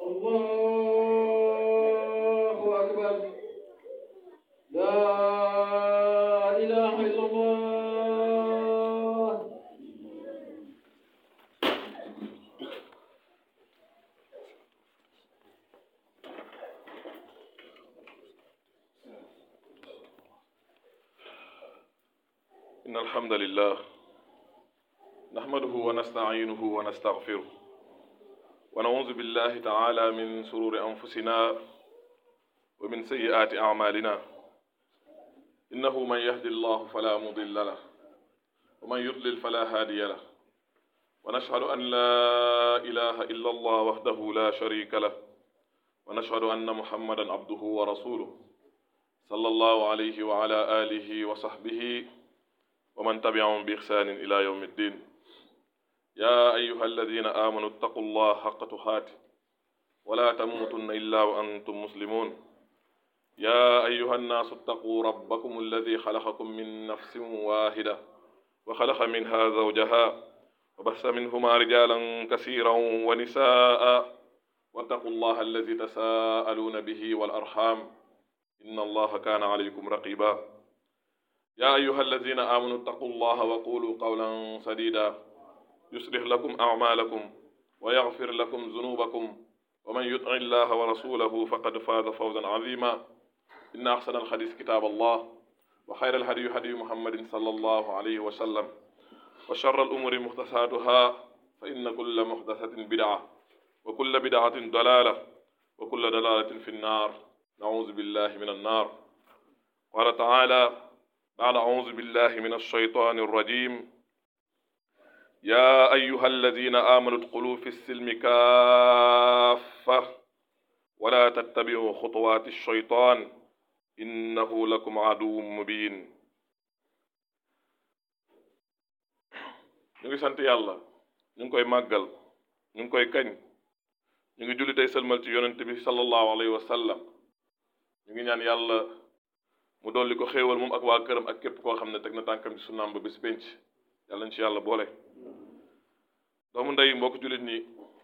الله أكبر لا إله إلا الله إن الحمد لله نحمده ونستعينه ونستغفره ونعوذ بالله تعالى من شرور أنفسنا ومن سيئات أعمالنا إنه من يهد الله فلا مضل له ومن يضلل فلا هادي له ونشهد أن لا إله إلا الله وحده لا شريك له ونشهد أن محمدا عبده ورسوله صلى الله عليه وعلى آله وصحبه ومن تبعهم بإحسان إلى يوم الدين يا أيها الذين آمنوا اتقوا الله حق تقاته ولا تموتن إلا وأنتم مسلمون يا أيها الناس اتقوا ربكم الذي خلقكم من نفس واحدة وخلق منها زوجها وبث منهما رجالا كثيرا ونساء واتقوا الله الذي تساءلون به والأرحام إن الله كان عليكم رقيبا يا أيها الذين آمنوا اتقوا الله وقولوا قولا سديدا يصلح لكم أعمالكم ويغفر لكم ذنوبكم ومن يطع الله ورسوله فقد فاز فوزا عظيما إن أحسن الحديث كتاب الله وخير الهدي هدي محمد صلى الله عليه وسلم وشر الأمور محدثاتها فإن كل محدثة بدعة وكل بدعة ضلالة وكل ضلالة في النار نعوذ بالله من النار قال تعالى بعد أعوذ بالله من الشيطان الرجيم يا أيها الذين آمنوا ادخلوا في السلم كافة ولا تتبعوا خطوات الشيطان إنه لكم عدو مبين ñu ngi sant yàlla ñu ngi koy màggal ñu ngi koy kañ ñu ngi julli tey sëlmal ci yonent bi sallallahu alayhi wa sallam ñu ngi ñaan yàlla mu dolli ko xéewal moom ak waa këram ak képp koo xam ne teg na tànkam ci sunnaam ba bis penc yàlla nañ ci yàlla boole doomu ndey mbokk jullit ñi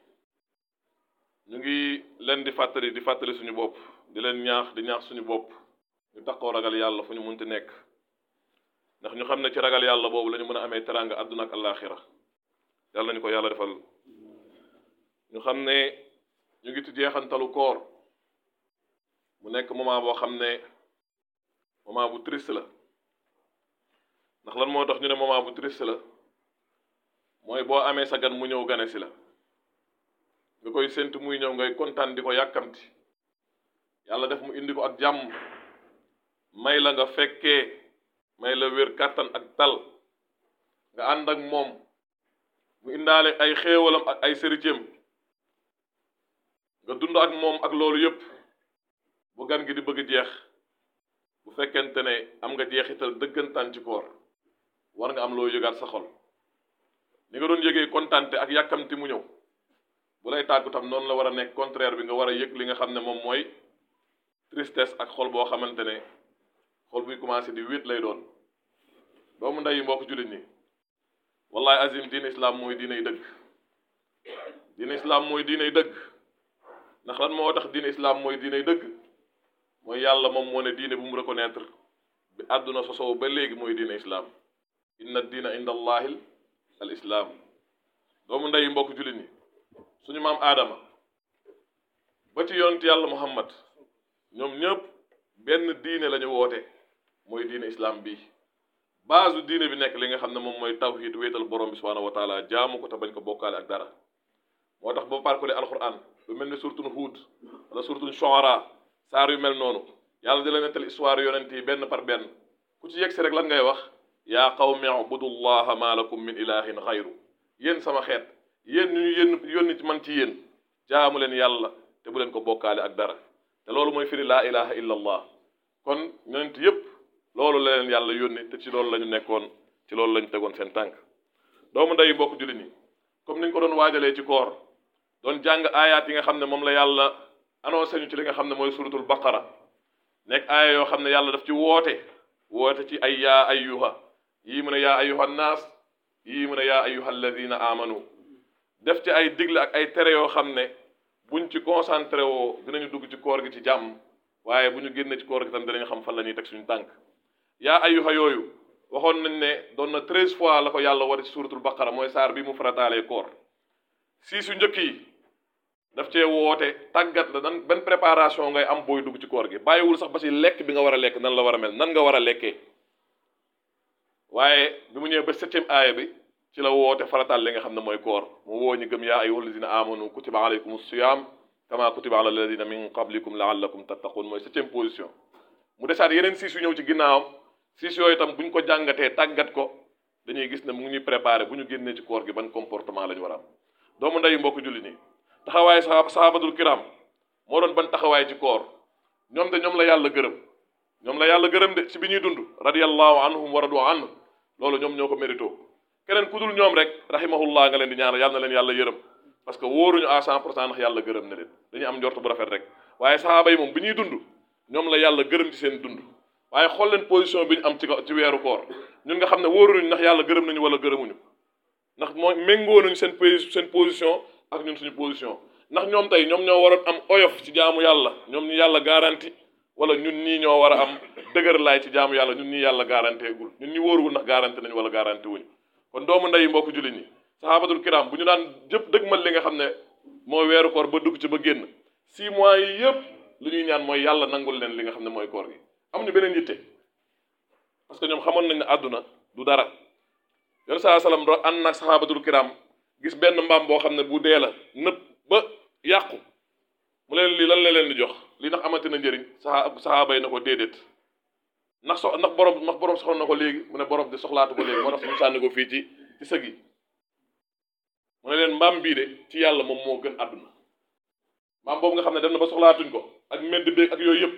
ñu ngi leen di fàttali di fàttali suñu bopp di leen ñaax di ñaax suñu bopp ñu taxoo ragal yàlla fu ñu munti nekk ndax ñu xam ne ci ragal yàlla boobu la ñu mën a amee teraanga àdduna ak àllaaxira yàlla nañu ko yàlla defal ñu xam ne ñu ngi ci jeexantalu koor mu nekk moment boo xam ne moment bu triste la ndax lan moo tax ñu ne moment bu triste la mooy boo amee sa gan mu ñëw gane si la nga koy séntu muy ñëw ngay kontaan di ko yàkkamti yàlla def mu indi ko ak jàmm may la nga fekkee may la wér kàttan ak tal nga ànd ak moom mu indaale ay xéewalam ak ay sëricëm nga dund ak moom ak loolu yépp bu gan gi di bëgg jeex bu fekkente ne am nga jeexital dëggantaan ci koor war nga am loo yëgaat sa xol ni nga doon yëgee kontante ak yàkkamti mu ñëw bu lay tàggu tam noonu la war a nekk contraire bi nga war a yëg li nga xam ne moom mooy tristesse ak xol boo xamante ne xol buy commencé di wéet lay doon doomu ndey yi mbokk jullit ñi wallahi azim diine islam mooy diiney dëgg diine islam mooy diiney dëgg ndax lan moo tax diine islam mooy diiney dëgg mooy yàlla moom moo ne diine bu mu reconnaître bi àdduna sosoo ba léegi mooy diine islam inna diina inda allahi al islam doomu ndey mbokk jullit ñi suñu maam aadama ba ci yonent yàlla muhammad ñoom ñëpp benn diine la ñu woote mooy diine islam bi base diine bi nekk li nga xam ne moom mooy tawhid wéetal borom bi subhanahu wa taala jaamu ko te bañ ko bokkaale ak dara moo tax ba parcole alquran lu mel ni surtun huud wala surtun shuara saar yu mel noonu yàlla di la nettal histoire yonent yi benn par benn ku ci yegsi rek lan ngay wax yaa qawmi ubudullaha ma lakum min ilahin xayru yéen sama xeet yéen ñu ñu yéen yónni ci man ci yéen jaamu leen yàlla te bu leen ko bokkaale ak dara te loolu mooy firi laa ilaha illa allah kon yonent yépp loolu la leen yàlla yónni te ci loolu la ñu nekkoon ci loolu la ñu tegoon seen tànk doomu ndey mbokk jullit ñi comme ni ñu ko doon waajalee ci koor doon jàng aayaat yi nga xam ne moom la yàlla annoncé ñu ci li nga xam ne mooy suratul baqara nekk aaya yoo xam ne yàlla daf ci woote woote ci ay yaa ayyuha yii mu ne yaa ayyuha naas yii mu ne yaa ayyuha alladina amanu def ci ay digle ak ay tere yoo xam ne buñ ci concentré woo dinañu dugg ci koor gi ci jàmm waaye bu ñu génnee ci koor gi tam dinañ xam fan la ñuy teg suñu tànk yaa ayyuha yooyu waxoon nañ ne doon na treize fois la ko yàlla war ci suratul baqara mooy saar bi mu farataalee koor si su njëkk yi daf cee woote tàggat la nan benn préparation ngay am booy dugg ci koor gi bàyyiwul sax ba ci lekk bi nga war a lekk nan la war a mel nan nga war a lekkee waaye bi mu ñëwee ba septième aaya bi ci la woote farataal li nga xam ne mooy koor mu woo ñu gëm yaa ayyuha alladina amanu kutiba alaykum siyam kama kutiba ala alladina min qablikum laallakum tattaqun mooy septième position mu desaat yeneen siis yu ñëw ci ginnaawam siis yooyu itam bu ñu ko jàngatee tàggat ko dañuy gis ne mu ngi ñuy préparé bu ñu génnee ci koor gi ban comportement la ñu war a am doomu ndeyu mbokk julli nii taxawaay saxaab saxaabatul kiram moo doon ban taxawaay ci koor ñoom de ñoom la yàlla gërëm ñoom la yàlla gërëm de ci bi ñuy dund radiyallahu anhum wa radu anhu loolu ñoom ñoo ko mérito keneen ku dul ñoom rek rahimahullah nga leen di ñaanal yàlla na leen yàlla yërëm parce que wóoruñu à cent pour cent ndax yàlla gërëm na leen dañuy am njort bu rafet rek waaye saxaaba yi moom bi ñuy dund ñoom la yàlla gërëm ci seen dund waaye xool leen position bi ñu am ci ci weeru koor ñun nga xam ne wóoruñu ndax yàlla gërëm nañu wala gërëmuñu ndax mooy méngoo nañu seen seen position ak ñun suñu position ndax ñoom tey ñoom ñoo waroon am oyof ci jaamu yàlla ñoom ñu yàlla garanti wala ñun ñii ñoo war a am dëgër laay ci jaamu yàlla ñun ñii yàlla garanté gul ñun ñi wóoruwul ndax garanti nañu wala garanti wuñu kon doomu ndey mbokk jullit ñi saxaabatul kiram bu ñu daan jëpp dëgmal li nga xam ne moo weeru koor ba dugg ci ba génn six mois yi yëpp lu ñuy ñaan mooy yàlla nangul leen li nga xam ne mooy koor gi amuñu beneen yitte parce que ñoom xamoon nañ ne àdduna du dara yoon saa salaam do ànd nag saxaabatul kiram gis benn mbaam boo xam ne bu dee la nëpp ba yàqu mu leen lii lan la leen di jox lii ndax amati na njëriñ saxa saxaaba yi na ko déedéet ndax so ndax borom ndax borom soxla na ko léegi mu ne borom di soxlaatu ko léegi moo tax mu sànni ko fii ci ci sëg yi mu ne leen mbaam bii de ci yàlla moom moo gën àdduna mbaam boobu nga xam ne dem na ba soxlaatuñ ko ak mend beeg ak yooyu yëpp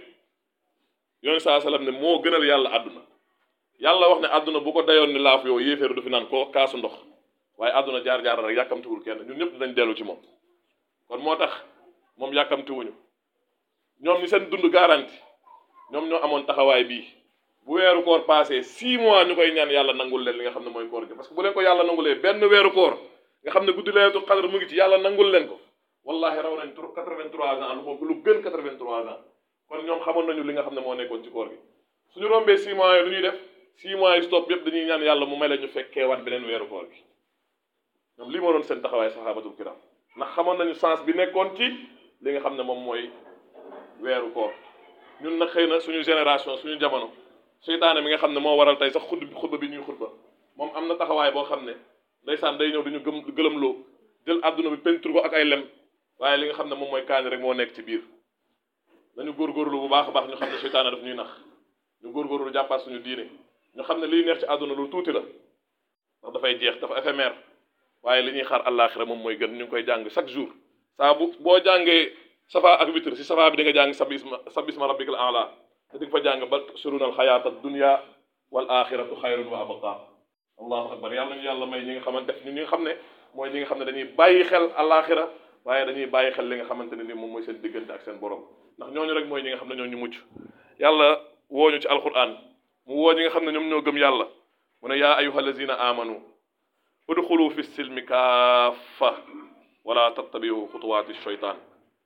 yoon saa salaam ne moo gënal yàlla àdduna yàlla wax ne àdduna bu ko dayoon ni laaf yow yéeféeru du fi naan ko kaasu ndox waaye àdduna jaar-jaar rek yàkkamtiwul kenn ñun ñëpp dinañ dellu ci moom kon moo tax moom yàkkamtiwuñu ñoom ñi seen dund garanti ñoom ñoo amoon taxawaay bii bu weeru koor passé six mois ñu koy ñaan yàlla nangul leen li nga xam ne mooy koor gi parce que bu leen ko yàlla nangulee benn weeru koor nga xam ne guddi laylatul qadr mu ngi ci yàlla nangul leen ko wallahi raw nañ quatre-vingt-trois ans lu moom lu gën quatre-vingt-trois ans kon ñoom xamoon nañu li nga xam ne moo nekkoon ci koor gi suñu rombee six mois yi lu ñuy def six mois yi stop yëpp dañuy ñaan yàlla mu may la ñu fekkee waat beneen weeru koor gi ñoom lii moo doon seen taxawaay saxaabatul kiram ndax xamoon nañu sens bi nekkoon ci li nga xam ne moom mooy weeru koor ñun nag xëy na suñu génération suñu jamono seytaane mi nga xam ne moo waral tey sax xutba bi xutba bi ñuy xutba moom am na taxawaay boo xam ne ndeysaan day ñëw duñu gëm gëlëmloo jël àdduna bi pentur ko ak ay lem waaye li nga xam ne moom mooy kaani rek moo nekk ci biir nañu góorgóorlu bu baax a baax ñu xam ne seytaane daf ñuy nax ñu góorgóorlu jàppaat suñu diine ñu xam ne liy neex ci àdduna lu tuuti la ndax dafay jeex dafa éphémère waaye li ñuy xaar àllaaxira moom mooy gën ñu ngi koy jàng chaque jour saa bu boo jàngee safa ak witr si safa bi di nga jàng sabisma sabisma rabbikal a'la te di nga fa jàng bal surunal xayaata dunya wal axiratu xayrun wa abqa allahu akbar yàlla ñu yàlla may ñi nga xamante def ñi nga xam ne mooy ñi nga xam ne dañuy bàyyi xel àllaaxira waaye dañuy bàyyi xel li nga xamante ne ni moom mooy seen diggante ak seen borom ndax ñooñu rek mooy ñi nga xam ne ñoo ñu mucc yàlla wooñu ci alquran mu woo ñi nga xam ne ñoom ñoo gëm yàlla mu ne yaa ayuha allazina amanu udxulu fi silmi kaafa wala tattabiu xutuwaati shaytaan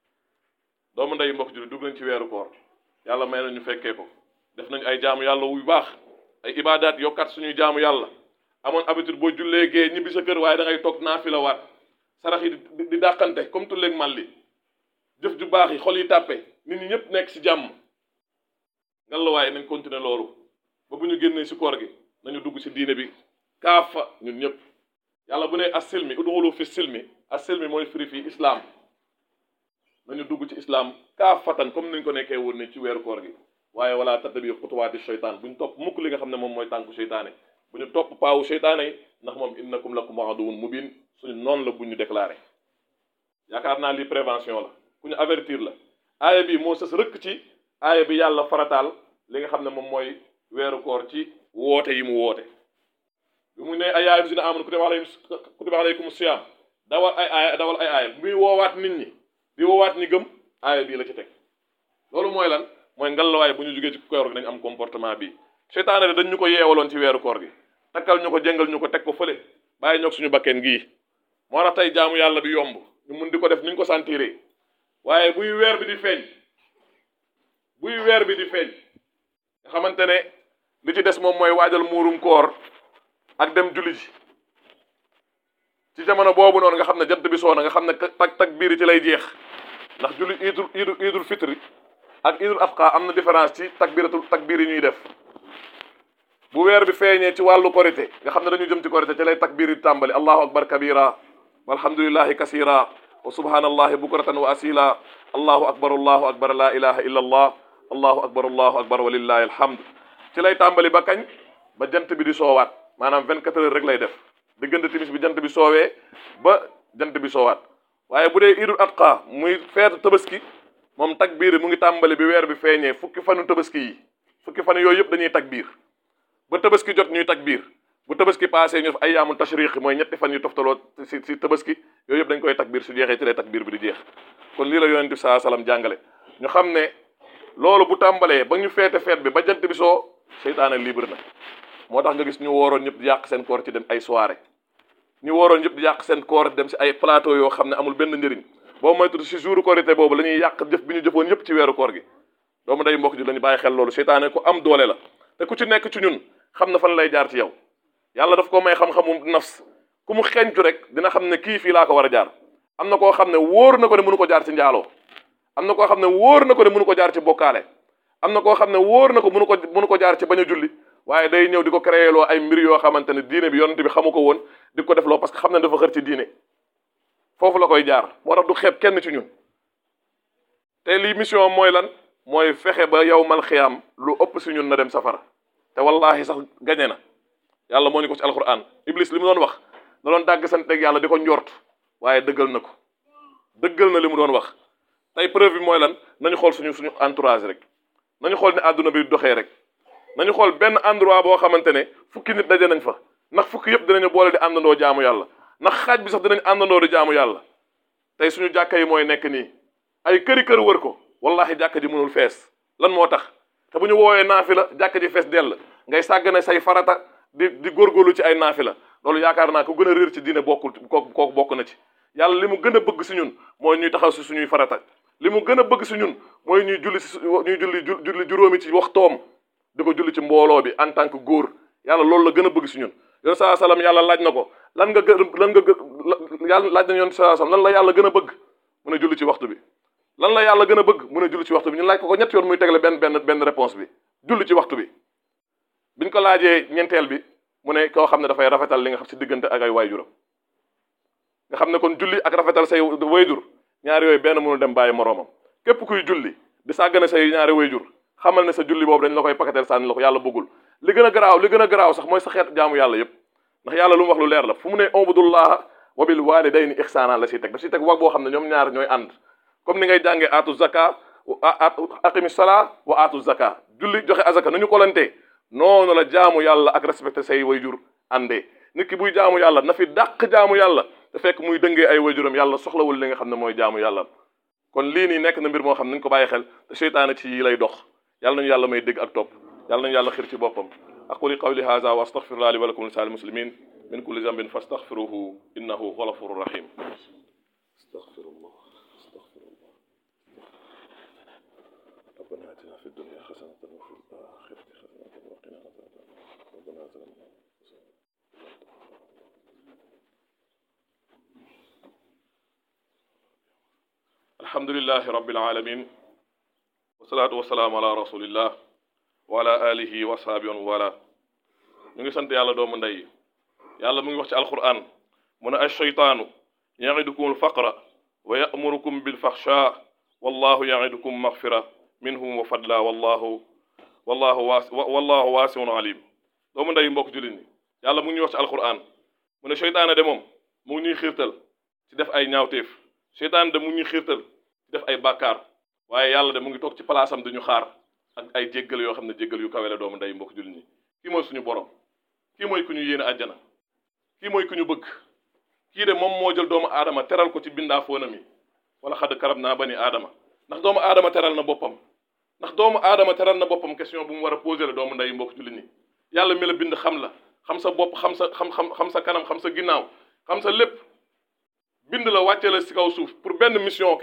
doomu ndey mbokk julli dugg nañ ci weeru koor yàlla may na ñu fekkee ko def nañ ay jaamu yàlla wu baax ay ibaadaat yokkaat suñuy jaamu yàlla amoon habitude boo jullee gee ñibbi sa kër waaye da ngay toog naafila waat sarax yi di di dàqante comme tulleeg màlli jëf ju baax yi xol yi tàppe nit ñi ñëpp nekk si jàmm ngan la waaye nañ continuer loolu ba bu ñu génnee si koor gi nañu dugg si diine bi kaafa ñun ñëpp yàlla bu ne as-silmi udxulu fi silmi as-silmi mooy firi fii islam nañu dugg ci islam kaafatan comme niñ ko nekkee woon ne ci weeru koor gi waaye wala tattabi xutuwaati sheytaan bu ñu topp mukk li nga xam ne moom mooy tànku seytaane bu ñu topp paawu seytaane yi ndax moom innakum lakum aduwwun mubin suñu noonu la bu ñu déclaré yaakaar naa lii prévention la ku ñu avertir la aaya bi moo sës rëkk ci aaya bi yàlla farataal li nga xam ne moom mooy weeru koor ci woote yi mu woote bi mu ne ay aaya bi si ne amoon kutiba alaykum kutiba alaykum siyam dawal ay aaya dawal ay aaya muy woowaat nit ñi di woowaat ñi gëm aaya bii la ci teg loolu mooy lan mooy ngallaawaay bu ñu jógee ci koor gi dañu am comportement bi seytaane de dañ ñu ko yeewaloon ci weeru koor gi takkal ñu ko jëngal ñu ko teg ko fële bàyyi ñoog suñu bakkeen gii moo tax tey jaamu yàlla bi yomb ñu mun di ko def ni ñu ko sentiree waaye buy weer bi di feeñ buy weer bi di feeñ nga xamante ne li ci des moom mooy waajal muurum koor ak dem julli ji ci jamono boobu noonu nga xam ne jant bi soo na nga xam ne tak tak biir ci lay jeex ndax julli idul idul idul fitri ak idul adha am na différence ci takbiratul takbir yi ñuy def bu weer bi feeñee ci wàllu korité nga xam ne dañu jëm ci korité ci lay takbir yi tàmbali allahu akbar kabira walhamdulillahi kasira wa subhanallahi bukratan wa asila allahu akbar allahu akbar la ilaha illa allah allahu akbar allahu akbar walillahi alhamd ci lay tàmbali ba kañ ba jant bi di soowaat maanaam 24 heures rek lay def diggante timis bi jant bi soowee ba jant bi soowaat waaye bu dee idul adqa muy feetu tabaski moom takbiir mu ngi tàmbali bi weer bi feeñee fukki fanu tabaski yi fukki fan yooyu yëpp dañuy takbiir ba tabaski jot ñuy takbiir bu tabaski passé ñu def ayyaamul tashriq mooy ñetti fan yu toftaloo si si tabaski yooyu yëpp dañ koy takbiir su jeexee ci lay takbiir bi di jeex kon lii la yonent bi saa salaam jàngale ñu xam ne loolu bu tàmbalee ba ñu feete feet bi ba jant bi soo seytaane libre na moo tax nga gis ñu wooroon ñëpp di yàq seen koor ci dem ay soirée ñu wooroon ñëpp di yàq seen koor dem si ay plateau yoo xam ne amul benn njëriñ boo moytu si jour korité boobu la ñuy yàq jëf bi ñu jëfoon yëpp ci weeru koor gi doomu day mbokk ji la ñu bàyyi xel loolu seytaane ku am doole la te ku ci nekk ci ñun xam na fan lay jaar ci yow yàlla daf ko may xam-xamu nafs ku mu xeñcu rek dina xam ne kii fii laa ko war a jaar am na koo xam ne wóor na ko ne mënu ko jaar ci njaaloo am na koo xam ne wóor na ko ne mënu ko jaar ci bokkaale am na koo xam ne wóor na ko mënu ko mënu ko jaar ci bañ a julli waaye day ñëw di ko créé loo ay mbir yoo xamante ne diine bi yonent bi xamu ko woon di ko def loo parce que xam ne dafa xër ci diine foofu la koy jaar moo tax du xeeb kenn ci ñun te lii mission mooy lan mooy fexe ba yow mal xiyaam lu ëpp si ñun na dem safara te wallahi sax gañe na yàlla moo ñu ko ci alquran iblis li mu doon wax da doon dàgg santeeg yàlla di ko njort waaye dëggal na ko dëggal na li mu doon wax tey preuve bi mooy lan nañu xool suñu suñu entourage rek nañu xool ne àdduna bi doxee rek nañu xool benn endroit boo xamante ne fukki nit daje nañ fa ndax fukki yëpp dinañu boole di àndandoo jaamu yàlla ndax xaaj bi sax dinañ àndandoo di jaamu yàlla tey suñu jàkka yi mooy nekk nii ay këri kër wër ko wallahi jàkka ji mënul fees lan moo tax te bu ñu woowee naafila jàkka ji fees dell ngay sàggane say farata di di góorgóorlu ci ay naafila loolu yaakaar naa ko gën a réer ci diine bokkul kooku kooku bokk na ci yàlla li mu gën a bëgg si ñun mooy ñuy taxaw si suñuy farata li mu gën a bëgg si ñun mooy ñuy julli si ñuy julli julli juróomi ci waxtoom di ko julli ci mbooloo bi en tant que góor yàlla loolu la gën a bëgg si ñun yoon saa salaam yàlla laaj na ko lan nga gën lan nga gën yàlla laaj na yoon saa salaam lan la yàlla gën a bëgg mu ne julli ci waxtu bi lan la yàlla gën a bëgg mu ne julli ci waxtu bi ñu laaj ko ko ñetti yoon muy tegle benn benn benn réponse bi julli ci waxtu bi biñ ko laajee ñeenteel bi mu ne koo xam ne dafay rafetal li nga xam si diggante ak ay wayjuram nga xam ne kon julli ak rafetal say wayjur ñaari yooyu benn mënul dem bàyyi moroomam képp kuy julli di sàggane say ñaari wayjur xamal ne sa julli boobu dañ la koy pakateel sànni la ko yàlla bëggul li gën a garaaw li gën a garaaw sax mooy sa xeet jaamu yàlla yépp ndax yàlla lu mu wax lu leer la fu mu ne ubudullaha wa bil walidayni ihsana la siy teg daf siy teg wax boo xam ne ñoom ñaar ñooy ànd comme ni ngay jàngee aatu zaka aqimi sala wa aatu zaka julli joxe azaka nu ñu kolantee noonu la jaamu yàlla ak respecté say wayjur àndee nit ki buy jaamu yàlla na fi dàq jaamu yàlla te fekk muy dëngee ay wayjuram yàlla soxlawul li nga xam ne mooy jaamu yàlla kon lii nii nekk na mbir moo xam ne nañu ko bàyyi xel te seytaane ci yi lay dox yàlla nañu yàlla may dégg ak topp yàlla nañu yàlla xir ci boppam aquli qawli hadha wa astaghfirullah li wa lakum lisa'il muslimin min kulli dhanbin fastaghfiruhu innahu huwa ghafurur rahim astaghfirullah astaghfirullah ربنا آتنا في الدنيا حسنة وفي الآخرة حسنة وقنا عذاب النار ربنا ظلمنا الحمد لله رب العالمين والصلاة والسلام على رسول الله وعلى آله وصحبه ولا ñu ngi sant yàlla doomu ndey yàlla mu ngi wax ci alquran mu ne ash-shaytaanu ya'idukum al-faqra wa ya'murukum bil-faxshaa wallahu ya'idukum maghfira minhum wa fadla wallahu wallahu waasi wallahu waasiun alim doomu ndey mbokk jullit ñi yàlla mu ngi ñuy wax ci alquran mu ne seytaane de moom mu ngi ñuy xiirtal ci def ay ñaawteef seytaane de mu ngi ñuy xiirtal ci def ay bàkkaar waaye yàlla de mu ngi toog ci palaasam di ñu xaar ak ay jéggal yoo xam ne jéggal yu kawe la doomu ndey mbokk jullit ñi kii mooy suñu borom kii mooy ku ñu yéene àjjana kii mooy ku ñu bëgg kii de moom moo jël doomu aadama teral ko ci bindaa foonam yi wala xadd karab naa bani aadama ndax doomu aadama teral na boppam ndax doomu aadama teral na boppam question bu mu war a posé la doomu nday mbokk jullit ñi yàlla mi la bind xam la xam sa bopp xam sa xam xam xam sa kanam xam sa ginnaaw xam sa lépp bind la wàcce la si kaw suuf pour benn mission kese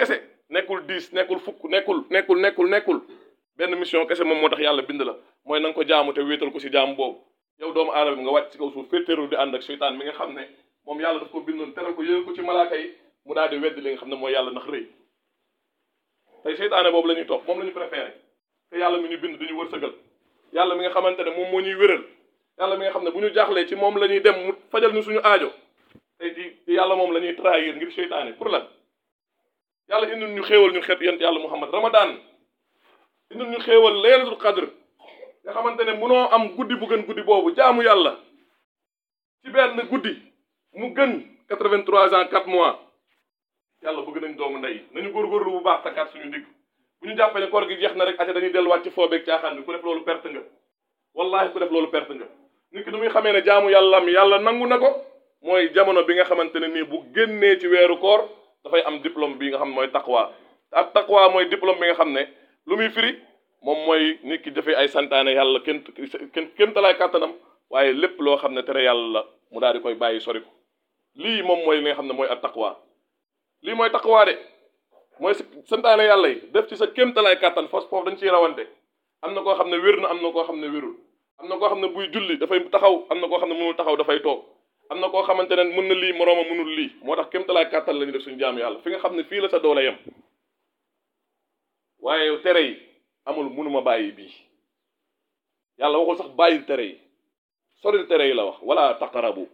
nekkul dix nekkul fukk nekkul nekkul nekkul nekkul benn mission kese moom moo tax yàlla bind la mooy na nga ko jaamu te wéetal ko si jaamu boobu yow doomu aadama bi nga wàcc si kaw suuf féetéerul di ànd ak seytaan mi nga xam ne moom yàlla daf ko bindoon teral ko yëgal ko ci malaaka yi mu daal di weddi li nga xam ne mooy yàlla ndax rëy tey seytaane boobu la ñuy topp moom la ñu préféré te yàlla mi ñu bind duñu wërsëgal yàlla mi nga xamante ne moom moo ñuy wéral yàlla mi nga xam ne bu ñu jaaxlee ci moom la ñuy dem mu fajal ñu suñu aajo tey di yàlla moom la ñuy trahir ngir seytaane pour lan yàlla indil ñu xéewal ñu xeet yent yàlla muhammad ramadan indil ñu xéewal laylatul qadr nga xamante ne munoo am guddi bu gën guddi boobu jaamu yàlla ci benn guddi mu gën 83 ans 4 mois yàlla bëgg nañ doomu ndey nañu góorgóorlu bu baax takkaat suñu ndigg bu ñu jàppee ne koor gi jeex na rek ate dañuy delluwaat ci foobeeg caaxaan bi ku def loolu perte nga wallahi ku def loolu perte nga nit ki nu muy xamee ne jaamu yàlla am yàlla nangu na ko mooy jamono bi nga xamante ne nii bu génnee ci weeru koor dafay am diplôme bi nga xam ne mooy taqwa ak taqwa mooy diplôme bi nga xam ne lu muy firi moom mooy nit ki dafay ay santaane yàlla kenn kenn kenn talaay kàttanam waaye lépp loo xam ne tere yàlla la mu daal di koy bàyyi sori ko lii moom mooy li nga xam ne mooy ak taqwa lii mooy taqwa de mooy si santaane yàlla yi def ci sa kéemtalaay kàttan fos foofu dañ ciy rawante am na koo xam ne wér na am na koo xam ne wérul am na koo xam ne buy julli dafay taxaw am na koo xam ne mënul taxaw dafay toog am na koo xamante ne mën na lii morooma mënul lii moo tax kéemtalaay kàttan la ñu def suñu jaamu yàlla fi nga xam ne fii la sa doole yem waaye tere yi amul mënuma bàyyi bii yàlla waxul sax bàyyi tere yi soril tere yi la wax wala taqarabu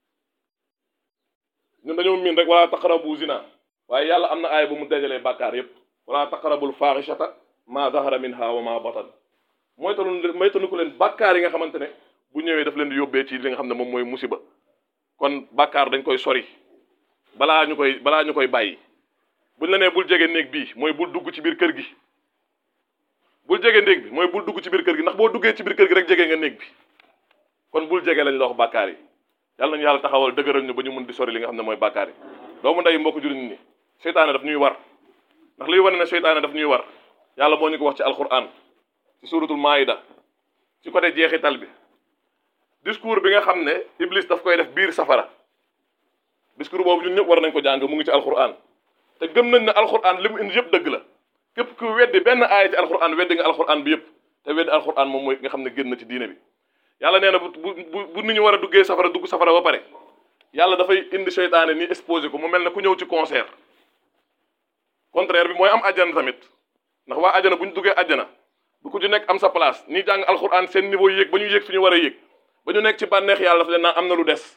ñun dañoo miin rek wala taqarabu zina waaye yàlla am na aaya bu mu dajalee bàkkaar yépp wala taqarabul faaxishata ma zahara minha wa ma batan mooy tanu mooy tanu ko leen bàkkaar yi nga xamante ne bu ñëwee daf leen di yóbbee ci li nga xam ne moom mooy musiba kon bàkkaar dañ koy sori balaa ñu koy balaa ñu koy bàyyi buñ la nee bul jege néeg bii mooy bul dugg ci biir kër gi bul jege néeg bi mooy bul dugg ci biir kër gi ndax boo duggee ci biir kër gi rek jege nga néeg bi kon bul jege lañ la wax bàkkaar yi yàlla nañu yàlla taxawal dëgëral ñu ba ñu mun di sori li nga xam ne mooy bàkkaar yi doomu ndey mbokk jullit ñi seytaane daf ñuy war ndax liy wane ne seytaane daf ñuy war yàlla moo ñu ko wax ci alquran ci suratul maida ci côté jeexital bi discours bi nga xam ne iblis daf koy def biir safara discours boobu ñun ñëpp war nañ ko jàng mu ngi ci alquran te gëm nañ ne alquran li mu indi yëpp dëgg la képp ku weddi benn aaya ci alquran weddi nga alquran bi yëpp te weddi alquran moom mooy nga xam ne génn na ci diine bi yàlla nee na bu bu bu nit ñu war a duggee safara dugg safara ba pare yàlla dafay indi seytaane ni exposé ko mu mel ne ku ñëw ci concert contraire bi mooy am àjjana tamit ndax waa àjjana bu ñu duggee àjjana bu ku ci nekk am sa place ñi jàng alxuraan seen niveau yéeg ba ñu yéeg fi ñu war a yéeg ba ñu nekk ci bànneex yàlla dafa leen naan am na lu des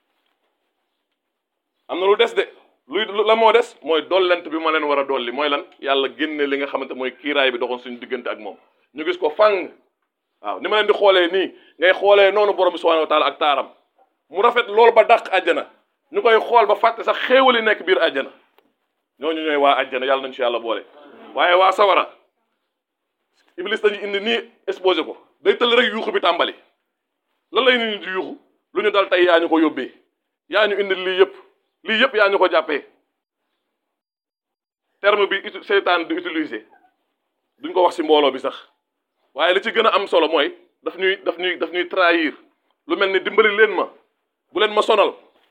am na lu des de luy la moo des mooy dollent bi ma leen war a dolli mooy lan yàlla génne li nga xamante mooy kiiraay bi doxoon suñu diggante ak moom ñu gis ko fang waaw ni ma leen di xoolee nii ngay xoolee noonu borom bi subhanahu wa taala ak taaram mu rafet loolu ba dàq àjjana ñu koy xool ba fàtte sax xéewali nekk biir àjjana ñooñu ñooy waa àjjana yàlla nañu ci yàlla boole waaye waa sawara iblis dañu indi nii exposé ko day tëll rek yuuxu bi tàmbali lan lay nit ñi di yuuxu lu ñu dal tey yaa ñu ko yóbbee yaa ñu indi lii yëpp lii yëpp yaa ñu ko jàppee terme bi seytaan di utiliser duñ ko wax ci mbooloo bi sax waaye li ci gën a am solo mooy daf ñuy daf ñuy daf ñuy trahir lu mel ni dimbali leen ma bu leen ma sonal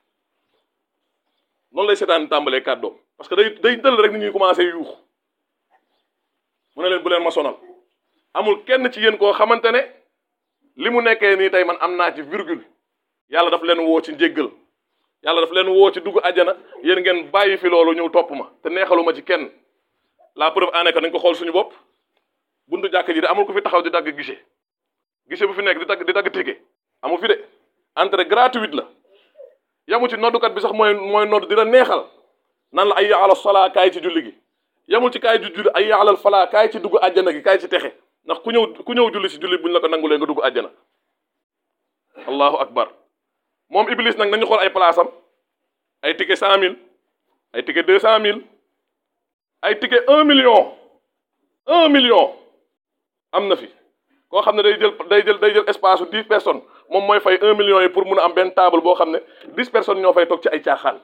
noonu lay seytaan tàmbalee kàddoom parce que day day dëll rek ni ñuy commencé yuux mu ne leen bu leen ma sonal amul kenn ci yéen koo xamante ne li mu nekkee nii tey man am naa ci virgule yàlla daf leen woo ci njéggal yàlla daf leen woo ci dugg àjjana yéen ngeen bàyyi fi loolu ñëw topp ma te neexaluma ci kenn la preuve en est que nañ ko xool suñu bopp buntu jàkk ji de amul ku fi taxaw di dagg guichet guichet bu fi nekk di dagg di dagg ticket amul fi de entrée gratuite la yamu ci noddukat bi sax mooy mooy nodd di la neexal nan la ay ala solaa kaay ci julli gi yamul ci kaay ju julli ay alal falaa kaay ci dugg àjjana gi kaay ci texe ndax ku ñëw ku ñëw julli si julli buñ la ko nangulee nga dugg àjjana allahu akbar moom iblis nag nañu xool ay place am ay ticket cent mille ay ticket deux cent mille ay ticket un million un million am na fi koo xam ne day jël day jël day jël espace su dix personnes moom mooy fay un million yi pour mun a am benn table boo xam ne dix personnes ñoo fay toog ci ay caaxaan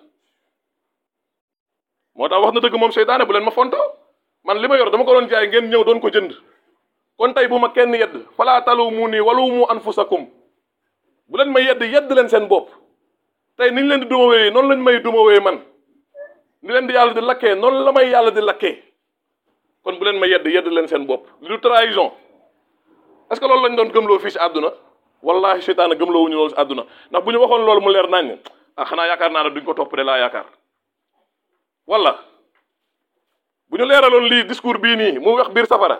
moo tax wax na dëgg moom seytaane bu leen ma fonto man li ma yor dama ko doon jaay ngeen ñëw doon ko jënd kon tey bu ma kenn yedd falaa taluumuunii waluumu anfusakum bu leen ma yedd yedd leen seen bopp tey niñ leen di dumawee noonu lañ may dumawee man ni leen di yàlla di lakkee noonu la may yàlla di lakkee kon bu leen ma yedd yedd leen seen bopp li du trahison est-ce que loolu lañ doon gëmloo fii si àdduna wallahi seytaane gëmloo wuñu loolu si àdduna ndax bu ñu waxoon loolu mu leer nañ ah xanaa yaakaar naa ne duñ ko topp de laa yaakaar wala bu ñu leeraloon lii discours bii nii mu wax biir safara